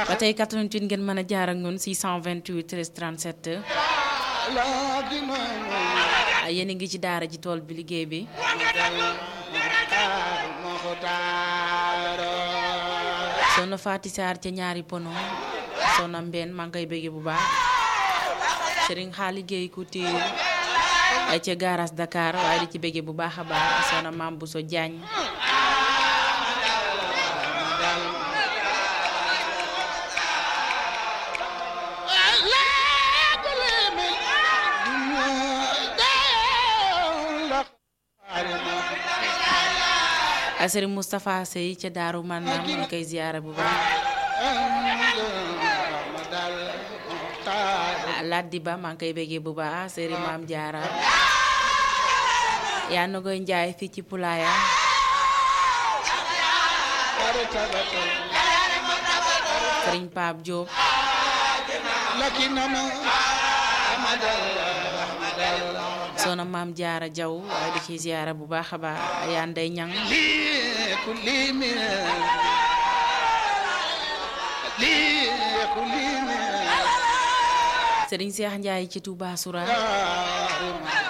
ba tey 88 ngeen mën a jaar ak ñun 628 13 37 yéen a ngi ci daara ji tool bi liggéey bi soxna Faati Saar ca ñaari pono soxna Mbène maa ngi koy bëggee bu baax Serigne Xaali Géey ku tiir ca garas Dakar waaye di ci bëggee bu baax a baax soxna Maam Bousso Diagne Serigne Moustapha Sey ca Daaru Manam maa ngi koy ziyaara bu baax Laddi Ba maa ngi koy bëggee bu baax Serigne Maam Jaara yaa na koy njaay fii ci Pulaaya Serigne Pape Diop soxna Maam Jaara Jaw waaye di ci ziyaara bu baax a baax yaa ndey ñang Serigne Cheikh Ndiaye ci Touba Soura